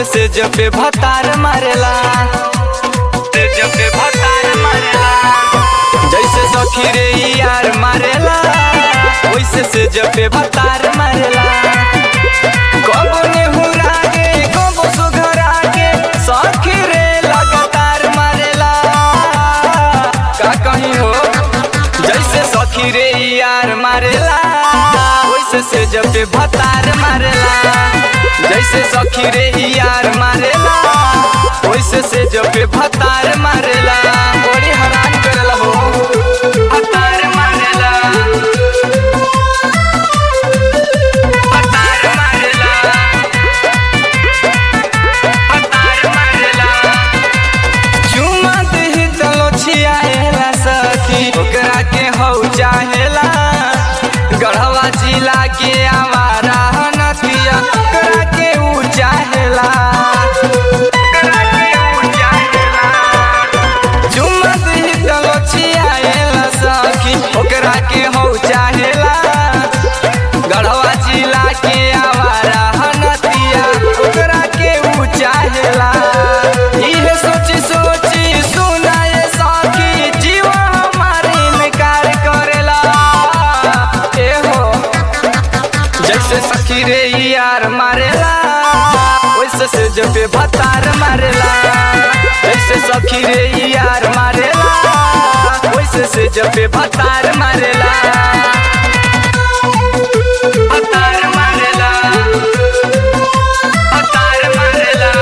से जब पे भतार मारेला से जब पे भतार मारेला जैसे सखी रे यार मारेला वैसे से जब पे भतार मारेला कबो नेहुरा के कबो सुघरा के सखी रे लगातार मारेला का कहीं हो जैसे सखी रे यार मारेला वैसे से जब पे भतार मारेला जैसे सखी रे यार मारेला वैसे से जब पे भतार मारेला बड़ी हैरान करेला हो भतार मारेला भतार मारेला भतार मारेला चुमा दही तलो छियाएला सखी ओकरा के हौ चाहेला गढ़वा जिला के आवारा नदिया ओकरा के ऊ चाहेला ओकरा के ऊ चाहेला चुमा दही तलो छियाएला सखी ओकरा के हौ चाहेला गढ़वा जिला के आवारा नदिया ओकरा के ऊ चाहेला इहे सोची सोची सुनाए सखी जीवा हमारे इनकार करेला ए हो जैसे सखी रे यार मारेला वैसे से जब पे भतार मारेला जैसे सखी रे यार मारेला वैसे से जब पे भतार मारेला भतार मारेला भतार मारेला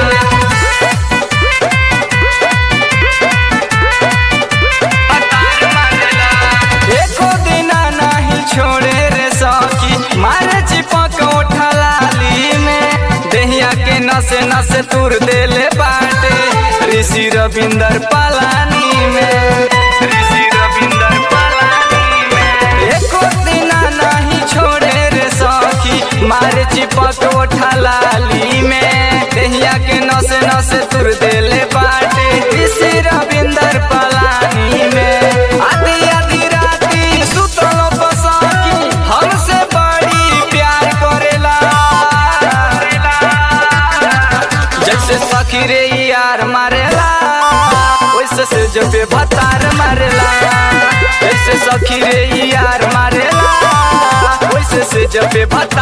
भतार मारेला एको दिना नाही छोड़े रे सखी मारे चिपक उठलाली में देहिया के नसे नसे तुर देले बाटे ऋषि रविंदर पलानी में ऋषि रविंदर पलानी में एको दिना नाही छोड़े रे सखी मारे चिपक उठलाली में देहिया के नसे नसे तुर देले बाटे ऋषि रविंदर पलानी में आधी आधी राती सुतल बसकी हमसे बड़ी प्यार करेला जैसे सखी रे यार मारेला वैसे से जब पे भतार मारेला जैसे सखी रे यार मारेला वैसे से जब पे भतार